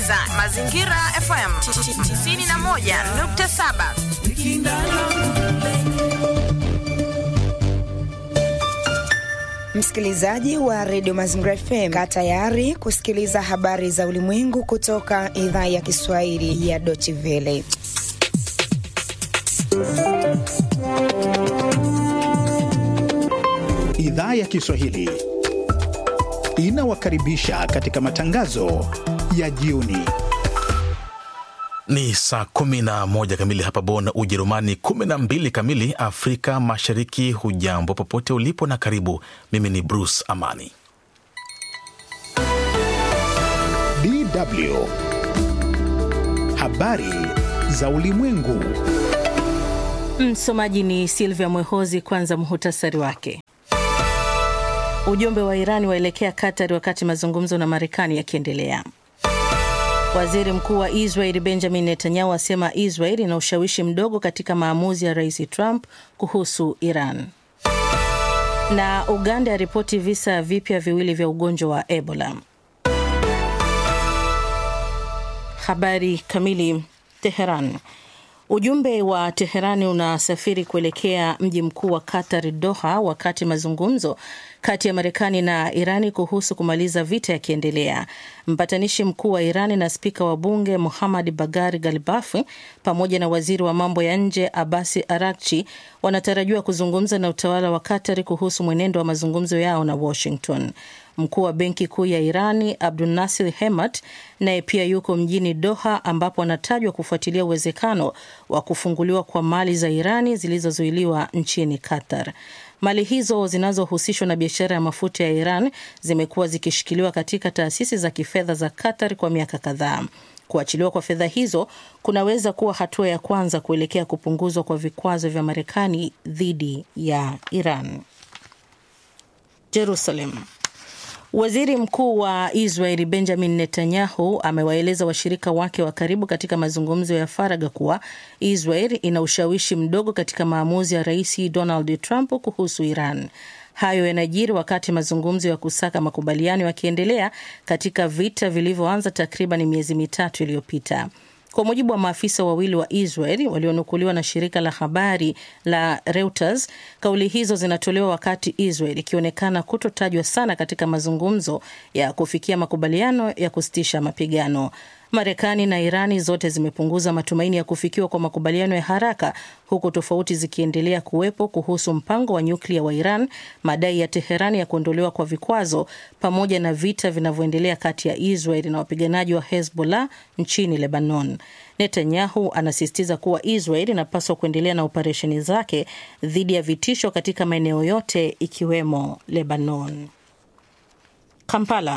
unasikiliza Mazingira FM 91.7. Msikilizaji wa redio Mazingira FM, kaa tayari kusikiliza habari za ulimwengu kutoka idhaa ya Kiswahili ya Deutsche Welle. Idhaa ya Kiswahili inawakaribisha katika matangazo ya jioni. Ni saa kumi na moja kamili hapa Bonn, Ujerumani, kumi na mbili kamili Afrika Mashariki. Hujambo popote ulipo na karibu. Mimi ni Bruce Amani. DW habari za ulimwengu. Msomaji ni Silvia Mwehozi. Kwanza muhutasari wake. Ujumbe wa Irani waelekea Qatar wakati mazungumzo na Marekani yakiendelea. Waziri mkuu wa Israel Benjamin Netanyahu asema Israel ina ushawishi mdogo katika maamuzi ya rais Trump kuhusu Iran. Na Uganda yaripoti visa vipya viwili vya ugonjwa wa Ebola. Habari kamili. Teheran. Ujumbe wa Teherani unasafiri kuelekea mji mkuu wa Qatar, Doha, wakati mazungumzo kati ya Marekani na Irani kuhusu kumaliza vita yakiendelea. Mpatanishi mkuu wa Irani na spika wa bunge Muhammad Bagari Galibafi pamoja na waziri wa mambo ya nje Abasi Arakchi wanatarajiwa kuzungumza na utawala wa Qatar kuhusu mwenendo wa mazungumzo yao na Washington. Mkuu wa benki kuu ya Irani Abdul Nasir Hemat naye pia yuko mjini Doha, ambapo anatajwa kufuatilia uwezekano wa kufunguliwa kwa mali za Irani zilizozuiliwa nchini Qatar. Mali hizo zinazohusishwa na biashara ya mafuta ya Iran zimekuwa zikishikiliwa katika taasisi za kifedha za Qatar kwa miaka kadhaa. Kuachiliwa kwa fedha hizo kunaweza kuwa hatua ya kwanza kuelekea kupunguzwa kwa vikwazo vya Marekani dhidi ya Iran. Jerusalem. Waziri mkuu wa Israeli Benjamin Netanyahu amewaeleza washirika wake wa karibu katika mazungumzo ya faragha kuwa Israel ina ushawishi mdogo katika maamuzi ya rais Donald Trump kuhusu Iran. Hayo yanajiri wakati mazungumzo ya kusaka makubaliano yakiendelea katika vita vilivyoanza takriban miezi mitatu iliyopita. Kwa mujibu wa maafisa wawili wa Israel walionukuliwa na shirika la habari la Reuters, kauli hizo zinatolewa wakati Israel ikionekana kutotajwa sana katika mazungumzo ya kufikia makubaliano ya kusitisha mapigano. Marekani na Irani zote zimepunguza matumaini ya kufikiwa kwa makubaliano ya haraka huku tofauti zikiendelea kuwepo kuhusu mpango wa nyuklia wa Iran, madai ya Teherani ya kuondolewa kwa vikwazo, pamoja na vita vinavyoendelea kati ya Israel na wapiganaji wa Hezbollah nchini Lebanon. Netanyahu anasisitiza kuwa Israel inapaswa kuendelea na operesheni zake dhidi ya vitisho katika maeneo yote ikiwemo Lebanon. Kampala.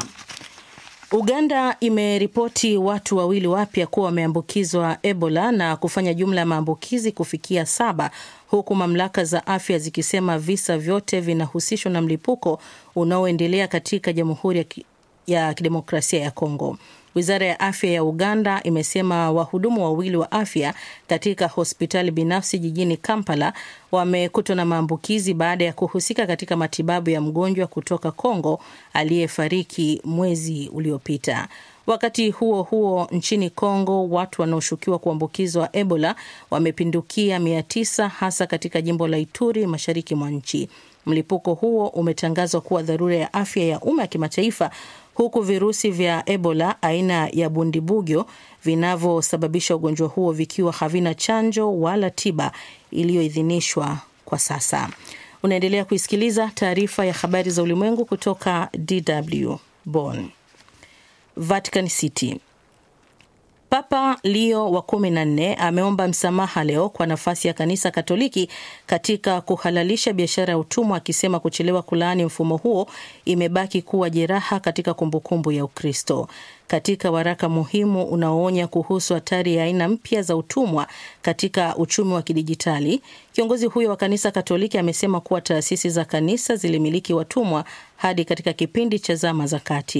Uganda imeripoti watu wawili wapya kuwa wameambukizwa Ebola na kufanya jumla ya maambukizi kufikia saba huku mamlaka za afya zikisema visa vyote vinahusishwa na mlipuko unaoendelea katika Jamhuri ya Kidemokrasia ya Kongo. Wizara ya afya ya Uganda imesema wahudumu wawili wa afya katika hospitali binafsi jijini Kampala wamekutwa na maambukizi baada ya kuhusika katika matibabu ya mgonjwa kutoka Kongo aliyefariki mwezi uliopita. Wakati huo huo, nchini Kongo watu wanaoshukiwa kuambukizwa Ebola wamepindukia mia tisa hasa katika jimbo la Ituri mashariki mwa nchi. Mlipuko huo umetangazwa kuwa dharura ya afya ya umma ya kimataifa huku virusi vya Ebola aina ya bundibugyo vinavyosababisha ugonjwa huo vikiwa havina chanjo wala tiba iliyoidhinishwa kwa sasa. Unaendelea kuisikiliza taarifa ya habari za ulimwengu kutoka DW Bonn. Vatican City. Papa Leo wa kumi na nne ameomba msamaha leo kwa nafasi ya kanisa Katoliki katika kuhalalisha biashara ya utumwa, akisema kuchelewa kulaani mfumo huo imebaki kuwa jeraha katika kumbukumbu ya Ukristo. Katika waraka muhimu unaoonya kuhusu hatari ya aina mpya za utumwa katika uchumi wa kidijitali, kiongozi huyo wa kanisa Katoliki amesema kuwa taasisi za kanisa zilimiliki watumwa hadi katika kipindi cha zama za kati.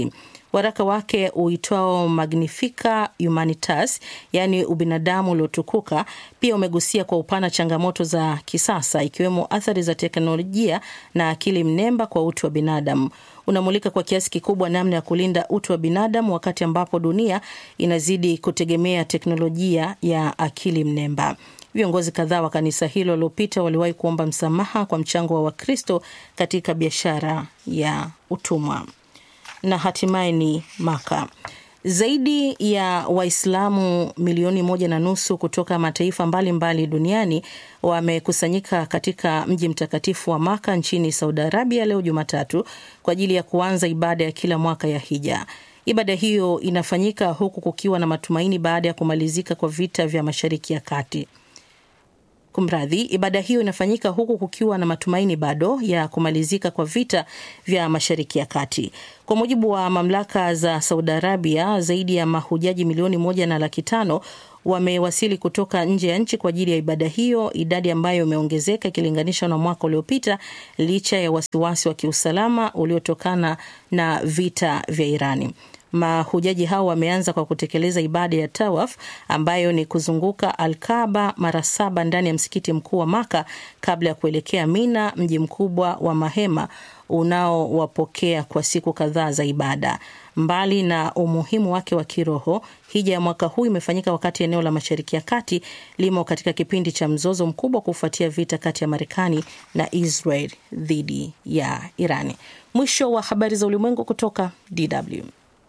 Waraka wake uitwao Magnifica Humanitas, yaani ubinadamu uliotukuka, pia umegusia kwa upana changamoto za kisasa ikiwemo athari za teknolojia na akili mnemba kwa utu wa binadamu. Unamulika kwa kiasi kikubwa namna ya kulinda utu wa binadamu wakati ambapo dunia inazidi kutegemea teknolojia ya akili mnemba. Viongozi kadhaa wa kanisa hilo waliopita waliwahi kuomba msamaha kwa mchango wa Wakristo katika biashara ya utumwa. Na hatimaye ni Maka. Zaidi ya Waislamu milioni moja na nusu kutoka mataifa mbalimbali mbali duniani wamekusanyika katika mji mtakatifu wa Maka nchini Saudi Arabia leo Jumatatu kwa ajili ya kuanza ibada ya kila mwaka ya hija. Ibada hiyo inafanyika huku kukiwa na matumaini baada ya kumalizika kwa vita vya Mashariki ya Kati. Kumradhi, ibada hiyo inafanyika huku kukiwa na matumaini bado ya kumalizika kwa vita vya Mashariki ya Kati. Kwa mujibu wa mamlaka za Saudi Arabia, zaidi ya mahujaji milioni moja na laki tano wamewasili kutoka nje ya nchi kwa ajili ya ibada hiyo, idadi ambayo imeongezeka ikilinganishwa na mwaka uliopita licha ya wasiwasi wa kiusalama uliotokana na vita vya Irani. Mahujaji hao wameanza kwa kutekeleza ibada ya tawaf ambayo ni kuzunguka Alkaba mara saba ndani ya msikiti mkuu wa Maka kabla ya kuelekea Mina, mji mkubwa wa mahema unaowapokea kwa siku kadhaa za ibada. Mbali na umuhimu wake wa kiroho, hija ya mwaka huu imefanyika wakati eneo la Mashariki ya Kati limo katika kipindi cha mzozo mkubwa kufuatia vita kati ya Marekani na Israel dhidi ya Irani. Mwisho wa habari za ulimwengu kutoka DW.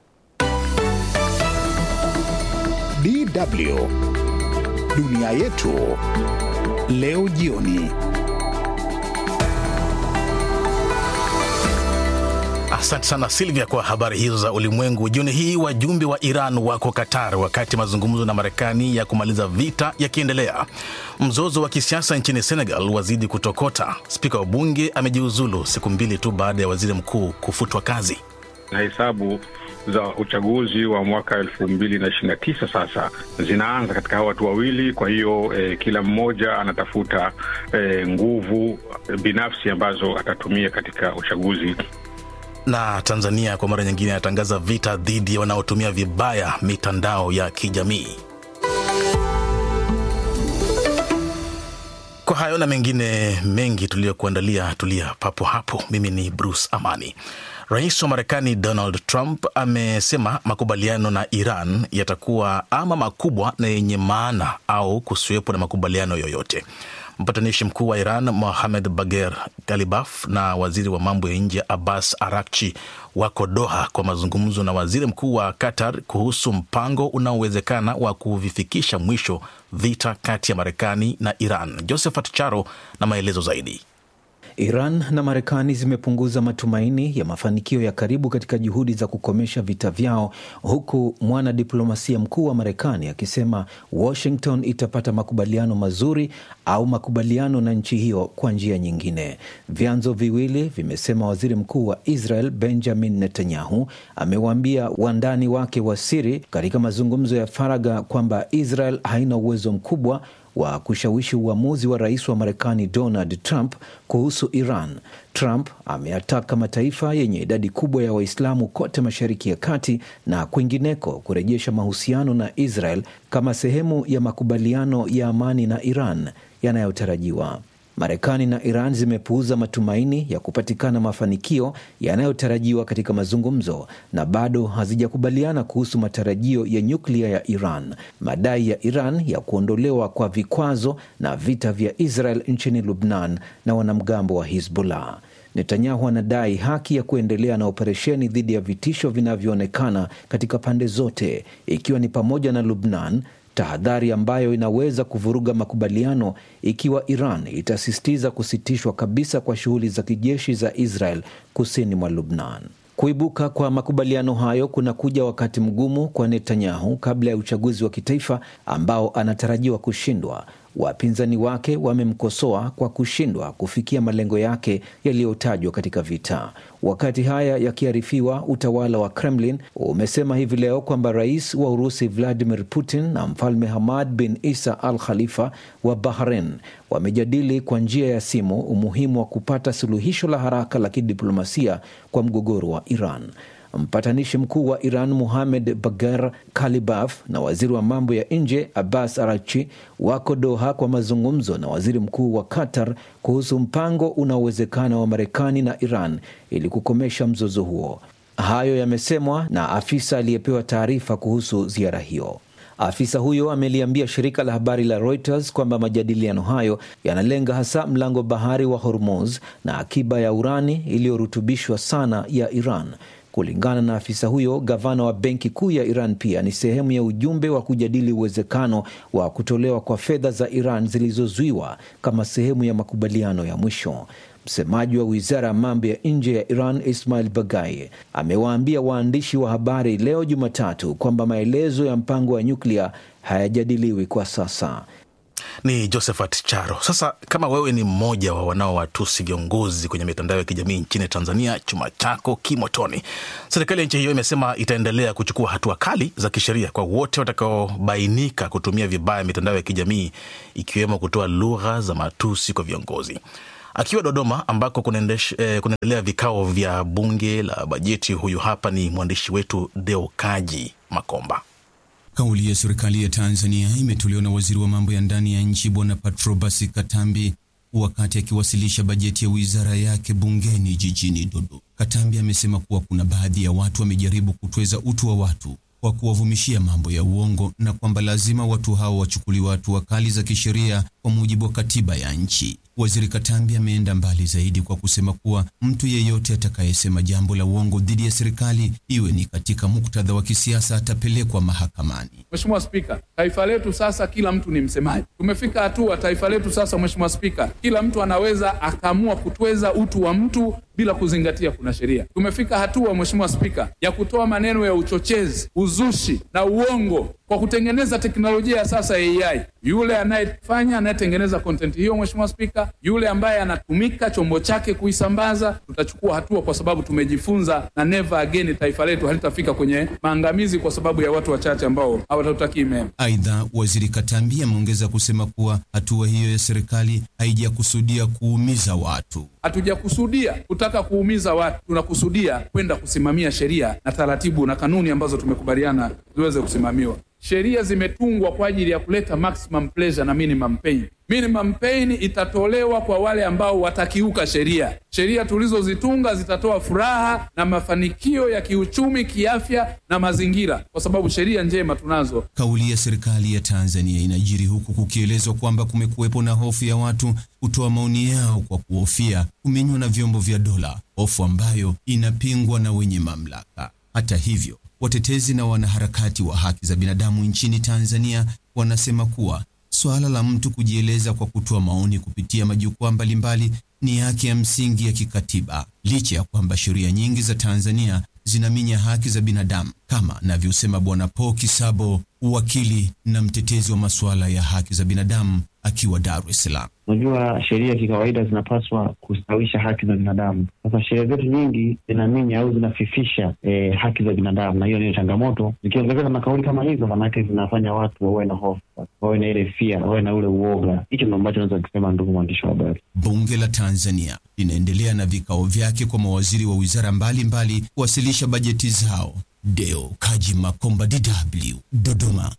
DW dunia yetu leo jioni. Asante sana Silvia kwa habari hizo za ulimwengu. Jioni hii wajumbe wa Iran wako Qatar wakati mazungumzo na Marekani ya kumaliza vita yakiendelea. Mzozo wa kisiasa nchini Senegal wazidi kutokota. Spika wa bunge amejiuzulu siku mbili tu baada ya waziri mkuu kufutwa kazi. na hesabu za uchaguzi wa mwaka elfu mbili na ishirini na tisa sasa zinaanza katika hawa watu wawili. Kwa hiyo eh, kila mmoja anatafuta eh, nguvu binafsi ambazo atatumia katika uchaguzi. Na Tanzania kwa mara nyingine anatangaza vita dhidi ya wanaotumia vibaya mitandao ya kijamii. Kwa hayo na mengine mengi tuliyokuandalia, tulia papo hapo. Mimi ni Bruce Amani. Rais wa Marekani Donald Trump amesema makubaliano na Iran yatakuwa ama makubwa na yenye maana au kusiwepo na makubaliano yoyote. Mpatanishi mkuu wa Iran Mohamed Bagher Galibaf na waziri wa mambo ya nje Abbas Arakchi wako Doha kwa mazungumzo na waziri mkuu wa Qatar kuhusu mpango unaowezekana wa kuvifikisha mwisho vita kati ya Marekani na Iran. Josephat Charo na maelezo zaidi. Iran na Marekani zimepunguza matumaini ya mafanikio ya karibu katika juhudi za kukomesha vita vyao, huku mwanadiplomasia mkuu wa Marekani akisema Washington itapata makubaliano mazuri au makubaliano na nchi hiyo kwa njia nyingine. Vyanzo viwili vimesema waziri mkuu wa Israel Benjamin Netanyahu amewaambia wandani wake wa siri katika mazungumzo ya faragha kwamba Israel haina uwezo mkubwa wa kushawishi uamuzi wa rais wa Marekani Donald Trump kuhusu Iran. Trump ameyataka mataifa yenye idadi kubwa ya Waislamu kote Mashariki ya Kati na kwingineko kurejesha mahusiano na Israel kama sehemu ya makubaliano ya amani na Iran yanayotarajiwa. Marekani na Iran zimepuuza matumaini ya kupatikana mafanikio yanayotarajiwa katika mazungumzo na bado hazijakubaliana kuhusu matarajio ya nyuklia ya Iran, madai ya Iran ya kuondolewa kwa vikwazo na vita vya Israel nchini Lubnan na wanamgambo wa Hizbullah. Netanyahu anadai haki ya kuendelea na operesheni dhidi ya vitisho vinavyoonekana katika pande zote, ikiwa ni pamoja na Lubnan, tahadhari ambayo inaweza kuvuruga makubaliano ikiwa Iran itasisitiza kusitishwa kabisa kwa shughuli za kijeshi za Israel kusini mwa Lubnan. Kuibuka kwa makubaliano hayo kunakuja wakati mgumu kwa Netanyahu kabla ya uchaguzi wa kitaifa ambao anatarajiwa kushindwa. Wapinzani wake wamemkosoa kwa kushindwa kufikia malengo yake yaliyotajwa katika vita. Wakati haya yakiarifiwa, utawala wa Kremlin umesema hivi leo kwamba rais wa Urusi Vladimir Putin na mfalme Hamad bin Isa al Khalifa wa Bahrain wamejadili kwa njia ya simu umuhimu wa kupata suluhisho la haraka la kidiplomasia kwa mgogoro wa Iran. mpatanishi mkuu wa Iran Muhamed Bagar Kalibaf na waziri wa mambo ya nje Abbas Arachi wako Doha kwa mazungumzo na waziri mkuu wa Qatar kuhusu mpango unaowezekana wa Marekani na Iran ili kukomesha mzozo huo. Hayo yamesemwa na afisa aliyepewa taarifa kuhusu ziara hiyo. Afisa huyo ameliambia shirika la habari la Reuters kwamba majadiliano hayo yanalenga hasa mlango bahari wa Hormuz na akiba ya urani iliyorutubishwa sana ya Iran. Kulingana na afisa huyo, gavana wa benki kuu ya Iran pia ni sehemu ya ujumbe wa kujadili uwezekano wa kutolewa kwa fedha za Iran zilizozuiwa kama sehemu ya makubaliano ya mwisho. Msemaji wa wizara ya mambo ya nje ya Iran Ismail Bagai amewaambia waandishi wa habari leo Jumatatu kwamba maelezo ya mpango wa nyuklia hayajadiliwi kwa sasa. Ni Josephat Charo. Sasa kama wewe ni mmoja wa wanaowatusi viongozi kwenye mitandao ya kijamii nchini Tanzania, chuma chako kimotoni. Serikali ya nchi hiyo imesema itaendelea kuchukua hatua kali za kisheria kwa wote watakaobainika kutumia vibaya mitandao ya kijamii, ikiwemo kutoa lugha za matusi kwa viongozi. Akiwa Dodoma ambako kunaendelea vikao vya bunge la bajeti, huyu hapa ni mwandishi wetu Deo Kaji Makomba. Kauli ya serikali ya Tanzania imetolewa na waziri wa mambo ya ndani ya nchi Bwana Patrobas Katambi wakati akiwasilisha bajeti ya wizara yake bungeni jijini Dodoma. Katambi amesema kuwa kuna baadhi ya watu wamejaribu kutweza utu wa watu kwa kuwavumishia mambo ya uongo na kwamba lazima watu hao wachukuliwe hatua kali za kisheria kwa mujibu wa katiba ya nchi. Waziri Katambi ameenda mbali zaidi kwa kusema kuwa mtu yeyote atakayesema jambo la uongo dhidi ya serikali, iwe ni katika muktadha wa kisiasa, atapelekwa mahakamani. Mheshimiwa Spika, taifa letu sasa kila mtu ni msemaji. Tumefika hatua taifa letu sasa, Mheshimiwa Spika, kila mtu anaweza akaamua kutweza utu wa mtu bila kuzingatia kuna sheria. Tumefika hatua Mheshimiwa Spika ya kutoa maneno ya uchochezi, uzushi na uongo kwa kutengeneza teknolojia ya sasa ya AI. Yule anayefanya anayetengeneza content hiyo, Mheshimiwa Spika, yule ambaye anatumika chombo chake kuisambaza, tutachukua hatua kwa sababu tumejifunza, na never again taifa letu halitafika kwenye maangamizi kwa sababu ya watu wachache ambao hawatutakii mema. Aidha, waziri Katambi ameongeza kusema kuwa hatua hiyo ya serikali haijakusudia kuumiza watu. Hatujakusudia kutaka kuumiza watu, tunakusudia kwenda kusimamia sheria na taratibu na kanuni ambazo tumekubaliana ziweze kusimamiwa. Sheria zimetungwa kwa ajili ya kuleta maximum pleasure na minimum pain. Minimum pain itatolewa kwa wale ambao watakiuka sheria. Sheria tulizozitunga zitatoa furaha na mafanikio ya kiuchumi, kiafya na mazingira, kwa sababu sheria njema tunazo. Kauli ya serikali ya Tanzania inajiri huku kukielezwa kwamba kumekuwepo na hofu ya watu kutoa maoni yao kwa kuhofia kuminywa na vyombo vya dola, hofu ambayo inapingwa na wenye mamlaka. Hata hivyo watetezi na wanaharakati wa haki za binadamu nchini Tanzania wanasema kuwa suala la mtu kujieleza kwa kutoa maoni kupitia majukwaa mbalimbali ni haki ya msingi ya kikatiba, licha ya kwamba sheria nyingi za Tanzania zinaminya haki za binadamu, kama anavyosema Bwana Paul Kisabo, wakili na mtetezi wa masuala ya haki za binadamu akiwa Dar es Salaam. Unajua, sheria kikawaida zinapaswa kustawisha haki za binadamu. Sasa sheria zetu nyingi zinaminya au zinafifisha eh, haki za binadamu, na hiyo ndiyo changamoto. Zikiongezeka na kauli kama hizo, manake zinafanya watu wawe na hofu, wawe na ile fia, wawe na ule uoga. Hicho ndo ambacho naweza kusema, ndugu mwandishi wa habari. Bunge la Tanzania linaendelea na vikao vyake kwa mawaziri wa wizara mbalimbali kuwasilisha bajeti zao. Deo Kaji Makomba, DW, Dodoma.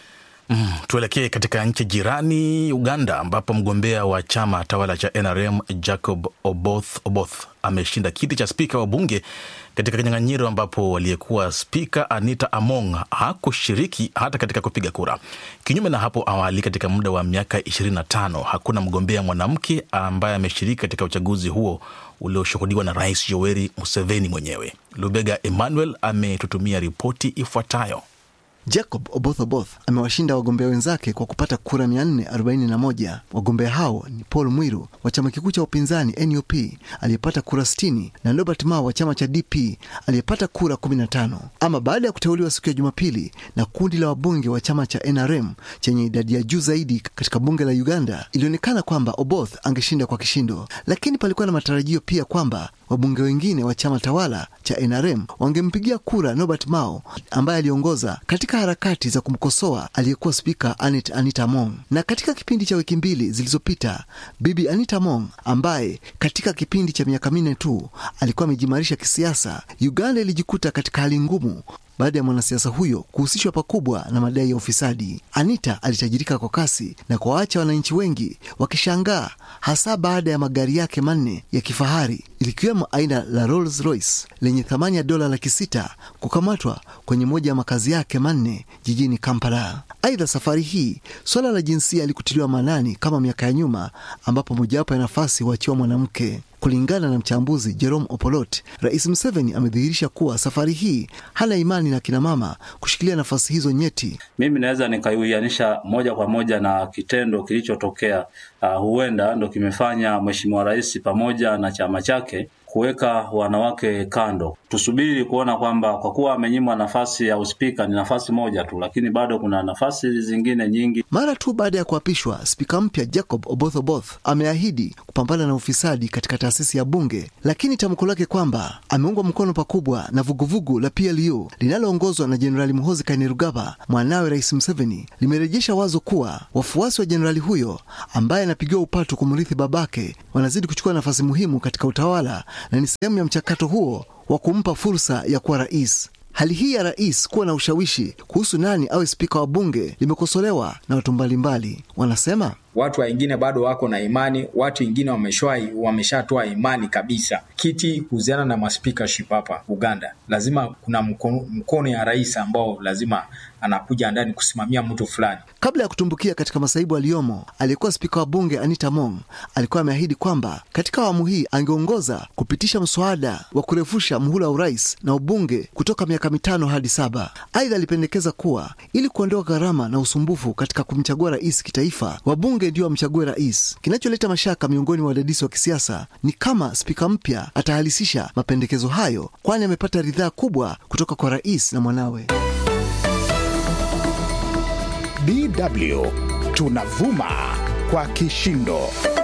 Mm, tuelekee katika nchi jirani Uganda, ambapo mgombea wa chama tawala cha NRM Jacob Oboth Oboth ameshinda kiti cha spika wa bunge katika kinyang'anyiro ambapo aliyekuwa spika Anita Among hakushiriki hata katika kupiga kura. Kinyume na hapo awali, katika muda wa miaka 25 hakuna mgombea mwanamke ambaye ameshiriki katika uchaguzi huo ulioshuhudiwa na Rais Yoweri Museveni mwenyewe. Lubega Emmanuel ametutumia ripoti ifuatayo. Jacob Oboth Oboth amewashinda wagombea wenzake kwa kupata kura 441. Wagombea hao ni Paul Mwiru wa chama kikuu cha upinzani NUP aliyepata kura 60 na Robert Mao wa chama cha DP aliyepata kura 15. Ama baada ya kuteuliwa siku ya Jumapili na kundi la wabunge wa chama cha NRM chenye idadi ya juu zaidi katika bunge la Uganda, ilionekana kwamba Oboth angeshinda kwa kishindo, lakini palikuwa na matarajio pia kwamba wabunge wengine wa chama tawala cha NRM wangempigia kura Norbert Mao ambaye aliongoza katika harakati za kumkosoa aliyekuwa spika Anet Anita Among. Na katika kipindi cha wiki mbili zilizopita, bibi Anita Among ambaye katika kipindi cha miaka minne tu alikuwa amejimarisha kisiasa, Uganda ilijikuta katika hali ngumu baada ya mwanasiasa huyo kuhusishwa pakubwa na madai ya ufisadi. Anita alitajirika kwa kasi na kuwaacha wananchi wengi wakishangaa, hasa baada ya magari yake manne ya kifahari likiwemo aina la Rolls Royce lenye thamani ya dola laki sita kukamatwa kwenye moja ya makazi yake manne jijini Kampala. Aidha, safari hii suala la jinsia alikutiliwa maanani kama miaka ya nyuma, ambapo mojawapo ya nafasi huachiwa mwanamke. Kulingana na mchambuzi Jerome Opolot, Rais Museveni amedhihirisha kuwa safari hii hana imani na kinamama kushikilia nafasi hizo nyeti. Mimi naweza nikaiuianisha moja kwa moja na kitendo kilichotokea, uh, huenda ndo kimefanya Mheshimiwa Rais pamoja na chama chake kuweka wanawake kando. Tusubiri kuona kwamba kwa kuwa amenyimwa nafasi ya uspika, ni nafasi moja tu, lakini bado kuna nafasi zingine nyingi. Mara tu baada ya kuapishwa, spika mpya Jacob Oboth Oboth ameahidi kupambana na ufisadi katika taasisi ya bunge, lakini tamko lake kwamba ameungwa mkono pakubwa na vuguvugu la PLU linaloongozwa na Jenerali Muhoozi Kainerugaba, mwanawe Rais Museveni, limerejesha wazo kuwa wafuasi wa jenerali huyo ambaye anapigiwa upatu kumrithi babake wanazidi kuchukua nafasi muhimu katika utawala na ni sehemu ya mchakato huo wa kumpa fursa ya kuwa rais. Hali hii ya rais kuwa na ushawishi kuhusu nani awe spika wa bunge limekosolewa na watu mbalimbali. Wanasema watu wengine bado wako na imani, watu wengine wameshatoa imani kabisa. Kiti kuhusiana na maspikaship hapa Uganda, lazima kuna mkono, mkono ya rais ambao lazima anakuja ndani kusimamia mtu fulani. Kabla ya kutumbukia katika masaibu aliyomo, aliyekuwa spika wa bunge Anita Mong alikuwa ameahidi kwamba katika awamu hii angeongoza kupitisha mswada wa kurefusha muhula wa urais na ubunge kutoka miaka mitano hadi saba. Aidha, alipendekeza kuwa ili kuondoa gharama na usumbufu katika kumchagua rais kitaifa, wabunge ndio wamchague rais. Kinacholeta mashaka miongoni mwa wadadisi wa kisiasa ni kama spika mpya atahalisisha mapendekezo hayo, kwani amepata ridhaa kubwa kutoka kwa rais na mwanawe. DW tunavuma kwa kishindo.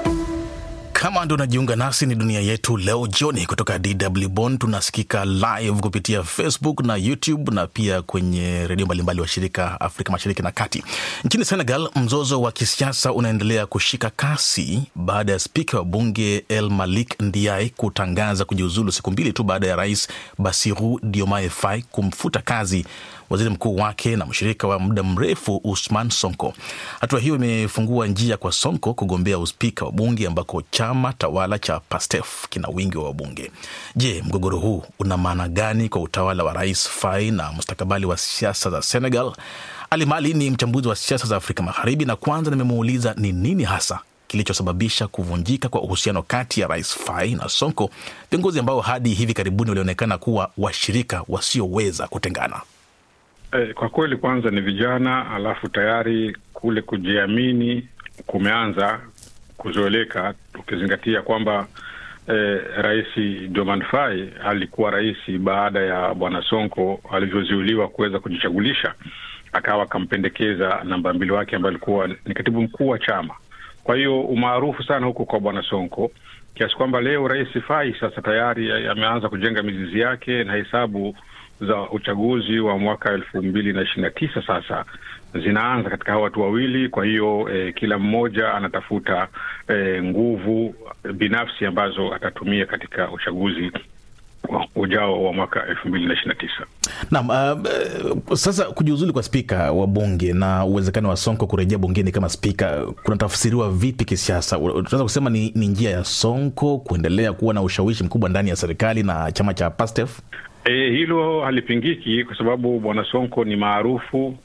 Kama ndo unajiunga nasi, ni dunia yetu leo jioni kutoka DW Bonn. Tunasikika live kupitia Facebook na YouTube na pia kwenye redio mbalimbali wa shirika Afrika Mashariki na Kati. Nchini Senegal, mzozo wa kisiasa unaendelea kushika kasi baada ya spika wa bunge El Malik Ndiaye kutangaza kujiuzulu siku mbili tu baada ya rais Bassirou Diomaye Faye kumfuta kazi waziri mkuu wake na mshirika wa muda mrefu Usman Sonko. Hatua hiyo imefungua njia kwa Sonko kugombea uspika wa bunge ambako chama tawala cha PASTEF kina wingi wa wabunge. Je, mgogoro huu una maana gani kwa utawala wa rais Faye na mustakabali wa siasa za Senegal? Ali Mali ni mchambuzi wa siasa za Afrika Magharibi, na kwanza nimemuuliza ni nini hasa kilichosababisha kuvunjika kwa uhusiano kati ya rais Faye na Sonko, viongozi ambao hadi hivi karibuni walionekana kuwa washirika wasioweza kutengana. Eh, kwa kweli kwanza ni vijana, alafu tayari kule kujiamini kumeanza kuzoeleka, ukizingatia kwamba eh, rais Diomaye Faye alikuwa rais baada ya bwana Sonko alivyozuiliwa kuweza kujichagulisha, akawa akampendekeza namba mbili wake ambaye alikuwa ni katibu mkuu wa chama. Kwa hiyo umaarufu sana huko kwa bwana Sonko kiasi kwamba leo rais Faye sasa tayari ameanza kujenga mizizi yake na hesabu za uchaguzi wa mwaka elfu mbili na ishirini na tisa sasa zinaanza katika hawa watu wawili. Kwa hiyo eh, kila mmoja anatafuta eh, nguvu binafsi ambazo atatumia katika uchaguzi ujao wa mwaka elfu mbili na ishirini na tisa. Naam, uh, sasa kujiuzulu kwa spika wa bunge na uwezekano wa Sonko kurejea bungeni kama spika kunatafsiriwa vipi kisiasa? Tunaweza kusema ni, ni njia ya Sonko kuendelea kuwa na ushawishi mkubwa ndani ya serikali na chama cha PASTEF? E, hilo halipingiki kwa sababu bwana Sonko ni maarufu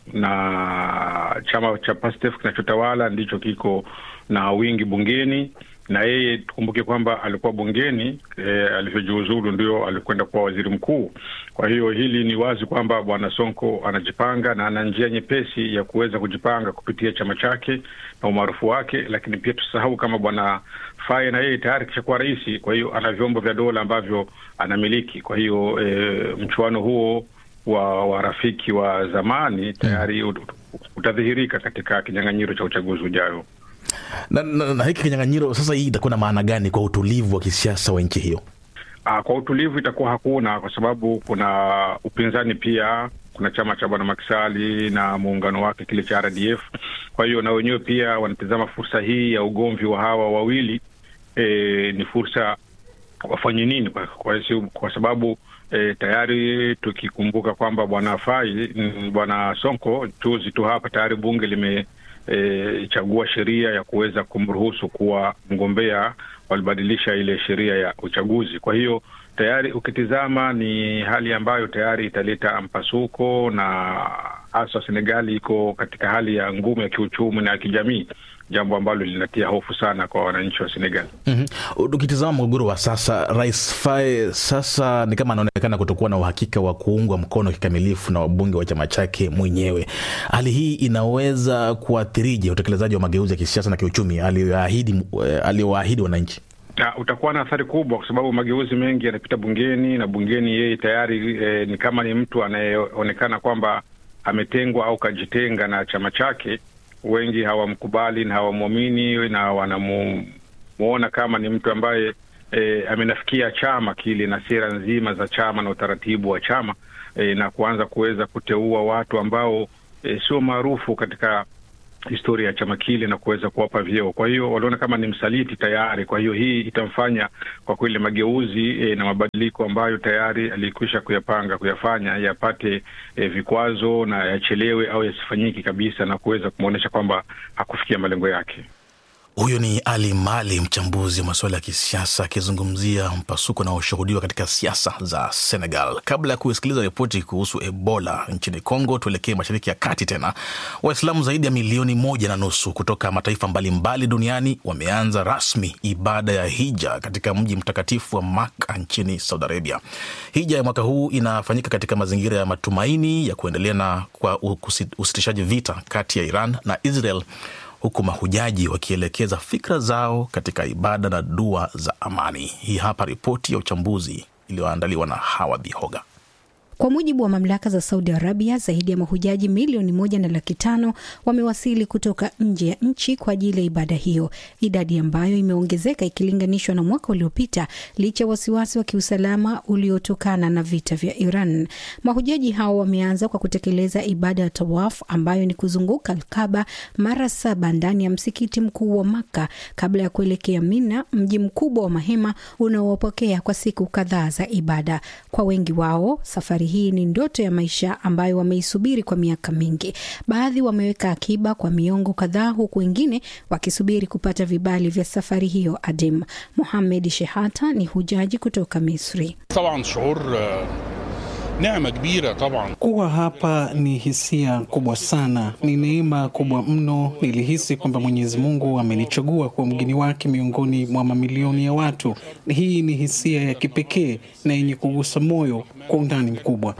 na chama cha PASTEF kinachotawala ndicho kiko na wingi bungeni, na yeye tukumbuke kwamba alikuwa bungeni e, alivyojiuzulu ndio alikwenda kuwa waziri mkuu. Kwa hiyo hili ni wazi kwamba bwana Sonko anajipanga na ana njia nyepesi ya kuweza kujipanga kupitia chama chake na umaarufu wake, lakini pia tusahau kama bwana Faye na yeye tayari kishakuwa rais, kwa hiyo ana vyombo vya dola ambavyo anamiliki. Kwa hiyo e, mchuano huo wa, wa rafiki wa zamani tayari ut, utadhihirika katika kinyang'anyiro cha uchaguzi ujayo. Na, na, na hiki kinyang'anyiro sasa, hii itakuwa na maana gani kwa utulivu wa kisiasa wa nchi hiyo? Aa, kwa utulivu itakuwa hakuna, kwa sababu kuna upinzani pia kuna chama cha bwana Makisali na muungano wake kile cha RDF. Kwa hiyo na wenyewe pia wanatizama fursa hii ya ugomvi wa hawa wawili e, ni fursa wafanye nini kwa, kwa, kwa sababu e, tayari tukikumbuka kwamba bwana Fai bwana Sonko juzi tu hapa tayari bunge lime e, chagua sheria ya kuweza kumruhusu kuwa mgombea. Walibadilisha ile sheria ya uchaguzi. Kwa hiyo tayari ukitizama ni hali ambayo tayari italeta mpasuko, na hasa Senegali iko katika hali ya ngumu ya kiuchumi na ya kijamii, jambo ambalo linatia hofu sana kwa wananchi wa Senegal. Mm-hmm. Ukitizama mgogoro wa sasa, Rais Faye sasa ni kama anaonekana kutokuwa na uhakika wa kuungwa mkono kikamilifu na wabunge wa chama chake mwenyewe. Hali hii inaweza kuathirije utekelezaji wa mageuzi ya kisiasa na kiuchumi aliyoahidi aliyowaahidi wananchi? Na utakuwa na athari kubwa kwa sababu mageuzi mengi yanapita bungeni na bungeni yeye tayari e, ni kama ni mtu anayeonekana kwamba ametengwa au kajitenga na chama chake. Wengi hawamkubali na hawamwamini na wanamuona kama ni mtu ambaye e, amenafikia chama kile na sera nzima za chama na utaratibu wa chama e, na kuanza kuweza kuteua watu ambao e, sio maarufu katika historia ya chama kile na kuweza kuwapa vyeo. Kwa hiyo waliona kama ni msaliti tayari. Kwa hiyo hii itamfanya kwa kweli mageuzi e, na mabadiliko ambayo tayari alikwisha kuyapanga kuyafanya yapate e, vikwazo na yachelewe au yasifanyiki kabisa, na kuweza kumwonyesha kwamba hakufikia malengo yake. Huyo ni Ali Mali, mchambuzi wa masuala ya kisiasa akizungumzia mpasuko unaoshuhudiwa katika siasa za Senegal. Kabla ya kusikiliza ripoti kuhusu Ebola nchini Kongo, tuelekee mashariki ya kati tena. Waislamu zaidi ya milioni moja na nusu kutoka mataifa mbalimbali mbali duniani wameanza rasmi ibada ya hija katika mji mtakatifu wa Maka nchini Saudi Arabia. Hija ya mwaka huu inafanyika katika mazingira ya matumaini ya kuendelea na kwa usitishaji vita kati ya Iran na Israel huku mahujaji wakielekeza fikra zao katika ibada na dua za amani. Hii hapa ripoti ya uchambuzi iliyoandaliwa na Hawa Bihoga. Kwa mujibu wa mamlaka za Saudi Arabia, zaidi ya mahujaji milioni moja na laki tano wamewasili kutoka nje ya nchi kwa ajili ya ibada hiyo, idadi ambayo imeongezeka ikilinganishwa na mwaka uliopita licha ya wasiwasi wa kiusalama uliotokana na vita vya Iran. Mahujaji hao wameanza kwa kutekeleza ibada ya tawaf ambayo ni kuzunguka Alkaba mara saba ndani ya msikiti mkuu wa Makka kabla ya kuelekea Mina, mji mkubwa wa mahema unaowapokea kwa siku kadhaa za ibada. Kwa wengi wao safari hii ni ndoto ya maisha ambayo wameisubiri kwa miaka mingi. Baadhi wameweka akiba kwa miongo kadhaa, huku wengine wakisubiri kupata vibali vya safari hiyo adim. Mohamed Shehata ni hujaji kutoka Misri. Kuwa hapa ni hisia kubwa sana, ni neema kubwa mno. Nilihisi kwamba Mwenyezi Mungu amenichagua kuwa mgeni wake miongoni mwa mamilioni ya watu. Hii ni hisia ya kipekee na yenye kugusa moyo kwa undani mkubwa.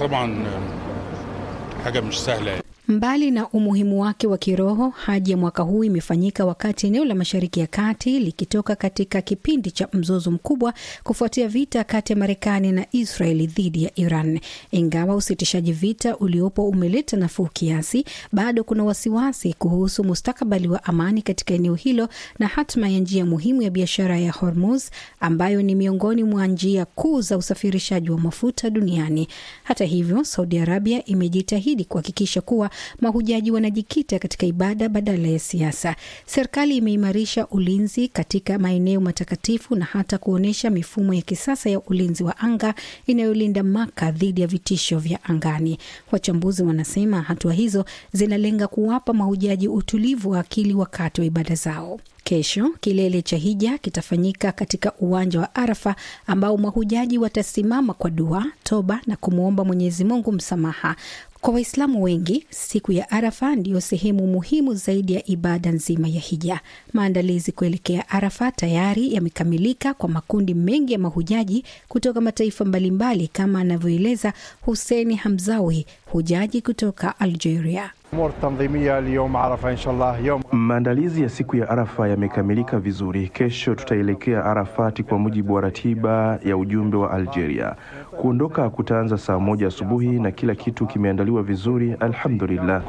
Mbali na umuhimu wake wa kiroho, haji ya mwaka huu imefanyika wakati eneo la Mashariki ya Kati likitoka katika kipindi cha mzozo mkubwa kufuatia vita kati ya Marekani na Israeli dhidi ya Iran. Ingawa usitishaji vita uliopo umeleta nafuu kiasi, bado kuna wasiwasi kuhusu mustakabali wa amani katika eneo hilo na hatma ya njia muhimu ya biashara ya Hormuz ambayo ni miongoni mwa njia kuu za usafirishaji wa mafuta duniani. Hata hivyo, Saudi Arabia imejitahidi kuhakikisha kuwa mahujaji wanajikita katika ibada badala ya siasa. Serikali imeimarisha ulinzi katika maeneo matakatifu na hata kuonyesha mifumo ya kisasa ya ulinzi wa anga inayolinda Maka dhidi ya vitisho vya angani. Wachambuzi wanasema hatua hizo zinalenga kuwapa mahujaji utulivu wa akili wakati wa ibada zao. Kesho kilele cha hija kitafanyika katika uwanja wa Arafa ambao mahujaji watasimama kwa dua, toba na kumwomba Mwenyezi Mungu msamaha. Kwa Waislamu wengi siku ya Arafa ndiyo sehemu muhimu zaidi ya ibada nzima ya hija. Maandalizi kuelekea Arafa tayari yamekamilika kwa makundi mengi ya mahujaji kutoka mataifa mbalimbali, kama anavyoeleza Hussein Hamzawi, hujaji kutoka Algeria. Maandalizi ya siku ya Arafa yamekamilika vizuri. Kesho tutaelekea Arafati kwa mujibu wa ratiba ya ujumbe wa Algeria. Kuondoka kutaanza saa moja asubuhi na kila kitu kimeandaliwa vizuri, alhamdulillah.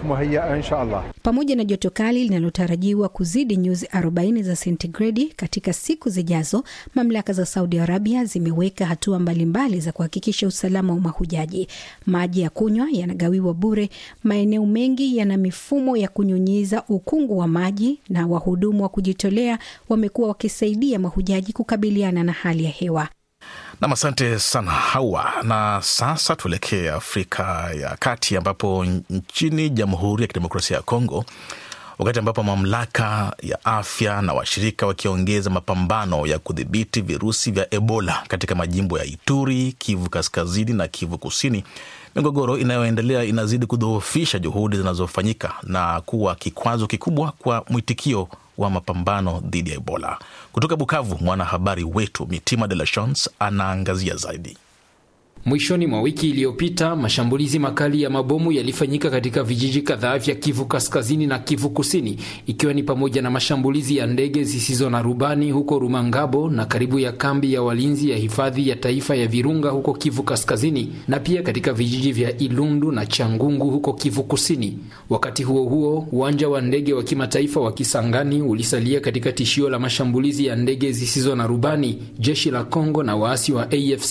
Pamoja na joto kali linalotarajiwa kuzidi nyuzi 40 za sentigredi katika siku zijazo, mamlaka za Saudi Arabia zimeweka hatua mbalimbali za kuhakikisha usalama wa mahujaji. Maji ya kunywa yanagawiwa bure, maeneo mengi yana mifumo ya kunyunyiza ukungu wa maji, na wahudumu wa kujitolea wamekuwa wakisaidia mahujaji kukabiliana na hali ya hewa. Nam, asante sana Hawa. Na sasa tuelekee Afrika ya Kati, ambapo nchini Jamhuri ya Kidemokrasia ya Kongo, wakati ambapo mamlaka ya afya na washirika wakiongeza mapambano ya kudhibiti virusi vya Ebola katika majimbo ya Ituri, Kivu Kaskazini na Kivu Kusini, migogoro inayoendelea inazidi kudhoofisha juhudi zinazofanyika na kuwa kikwazo kikubwa kwa mwitikio wa mapambano dhidi ya Ebola. Kutoka Bukavu, mwanahabari wetu Mitima de la Chance anaangazia zaidi. Mwishoni mwa wiki iliyopita mashambulizi makali ya mabomu yalifanyika katika vijiji kadhaa vya Kivu Kaskazini na Kivu Kusini, ikiwa ni pamoja na mashambulizi ya ndege zisizo na rubani huko Rumangabo na karibu ya kambi ya walinzi ya hifadhi ya taifa ya Virunga huko Kivu Kaskazini, na pia katika vijiji vya Ilundu na Changungu huko Kivu Kusini. Wakati huo huo, uwanja wa ndege wa kimataifa wa Kisangani ulisalia katika tishio la mashambulizi ya ndege zisizo na rubani, jeshi la Kongo na waasi wa AFC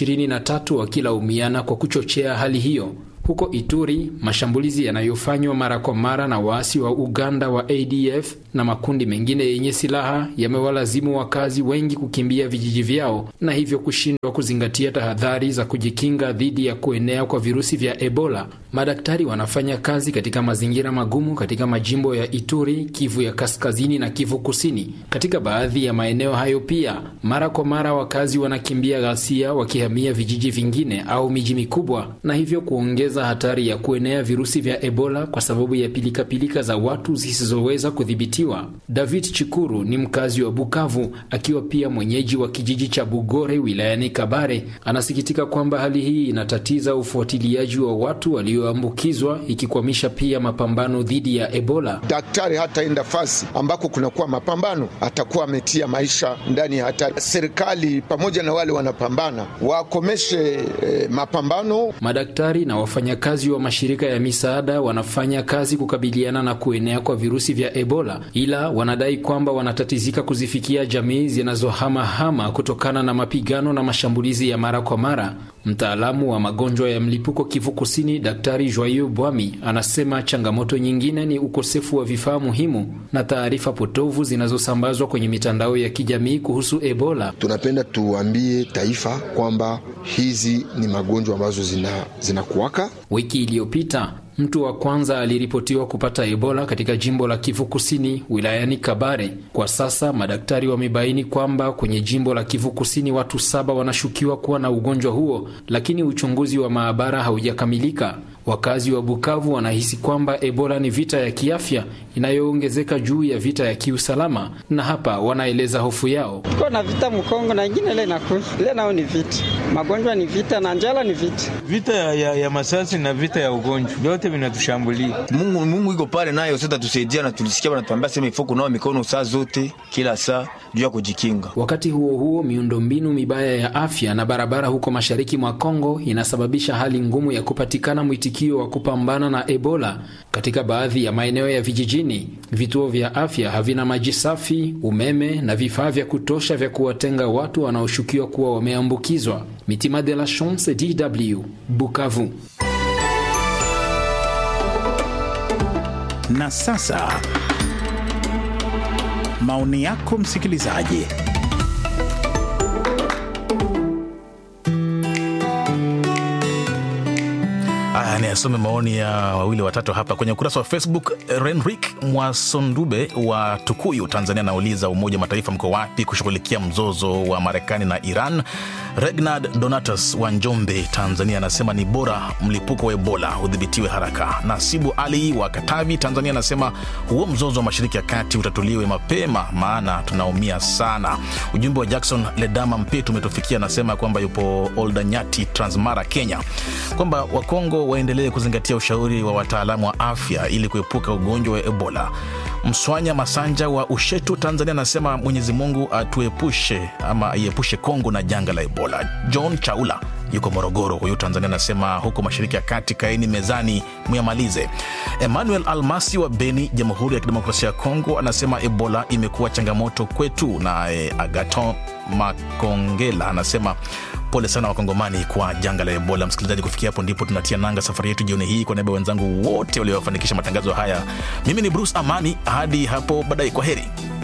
M23 wakilaumiana kwa kuchochea hali hiyo. Huko Ituri, mashambulizi yanayofanywa mara kwa mara na waasi wa Uganda wa ADF na makundi mengine yenye silaha yamewalazimu wakazi wengi kukimbia vijiji vyao na hivyo kushindwa kuzingatia tahadhari za kujikinga dhidi ya kuenea kwa virusi vya Ebola. Madaktari wanafanya kazi katika mazingira magumu katika majimbo ya Ituri, Kivu ya Kaskazini na Kivu Kusini. Katika baadhi ya maeneo hayo pia, mara kwa mara wakazi wanakimbia ghasia wakihamia vijiji vingine au miji mikubwa na hivyo kuongeza hatari ya kuenea virusi vya Ebola kwa sababu ya pilikapilika za watu zisizoweza kudhibitiwa. David Chikuru ni mkazi wa Bukavu, akiwa pia mwenyeji wa kijiji cha Bugore wilayani Kabare. Anasikitika kwamba hali hii inatatiza ufuatiliaji wa watu walioambukizwa, ikikwamisha pia mapambano dhidi ya Ebola. Daktari hataenda fasi ambako kunakuwa mapambano, atakuwa ametia maisha ndani ya hatari. Serikali pamoja na wale wanapambana wakomeshe eh, mapambano. Madaktari na wafanyakazi wa mashirika ya misaada wanafanya kazi kukabiliana na kuenea kwa virusi vya Ebola, ila wanadai kwamba wanatatizika kuzifikia jamii zinazohamahama kutokana na mapigano na mashambulizi ya mara kwa mara. Mtaalamu wa magonjwa ya mlipuko Kivu Kusini, Daktari Joyeux Bwami anasema changamoto nyingine ni ukosefu wa vifaa muhimu na taarifa potovu zinazosambazwa kwenye mitandao ya kijamii kuhusu Ebola. Tunapenda tuambie taifa kwamba hizi ni magonjwa ambazo zinakuwaka zina wiki iliyopita Mtu wa kwanza aliripotiwa kupata Ebola katika jimbo la Kivu Kusini wilayani Kabare. Kwa sasa madaktari wamebaini kwamba kwenye jimbo la Kivu Kusini watu saba wanashukiwa kuwa na ugonjwa huo, lakini uchunguzi wa maabara haujakamilika. Wakazi wa Bukavu wanahisi kwamba Ebola ni vita ya kiafya inayoongezeka juu ya vita ya kiusalama, na hapa wanaeleza hofu yao. Tuko na vita Mkongo na ingine ile inakuja ile, nao ni vita, magonjwa ni vita na njala ni vita, vita ya, ya, ya masasi na vita ya ugonjwa, vyote vinatushambulia. Mungu, Mungu iko pale nayo sasa tusaidia, na tulisikia wanatuambia sema ifo kunawa mikono saa zote kila saa juu ya kujikinga. Wakati huo huo, miundombinu mibaya ya afya na barabara huko mashariki mwa Kongo inasababisha hali ngumu ya kupatikana mwitikio wa kupambana na Ebola. Katika baadhi ya maeneo ya vijijini, vituo vya afya havina maji safi, umeme na vifaa vya kutosha vya kuwatenga watu wanaoshukiwa kuwa wameambukizwa. Mitima de la Chance, DW, Bukavu. Na sasa maoni yako msikilizaji. Aya, ni asome maoni ya wawili watatu hapa kwenye ukurasa wa Facebook. Renrik Mwasondube wa Tukuyu, Tanzania, anauliza Umoja wa Mataifa mko wapi kushughulikia mzozo wa Marekani na Iran? Regnard Donatus wa Njombe, Tanzania, anasema ni bora mlipuko wa Ebola udhibitiwe haraka. Nasibu Ali wa Katavi, Tanzania, anasema huo mzozo wa Mashariki ya Kati utatuliwe mapema, maana tunaumia sana. Ujumbe wa Jackson Ledama Mpetu umetufikia, anasema kwamba yupo Oldanyati, Transmara, Kenya, kwamba Wakongo waendelee kuzingatia ushauri wa wataalamu wa afya ili kuepuka ugonjwa wa Ebola. Mswanya Masanja wa Ushetu, Tanzania, anasema Mwenyezi Mungu atuepushe ama aiepushe Kongo na janga la Ebola. John Chaula yuko Morogoro. Huyu Tanzania anasema huko mashariki ya kati, kaeni mezani muyamalize. Emmanuel Almasi wa Beni, Jamhuri ya Kidemokrasia ya Kongo, anasema Ebola imekuwa changamoto kwetu. Naye Agaton Makongela anasema pole sana Wakongomani kwa janga la Ebola. Msikilizaji, kufikia hapo ndipo tunatia nanga safari yetu jioni hii. Kwa niaba ya wenzangu wote waliofanikisha matangazo haya, mimi ni Bruce Amani. Hadi hapo baadaye, kwa heri.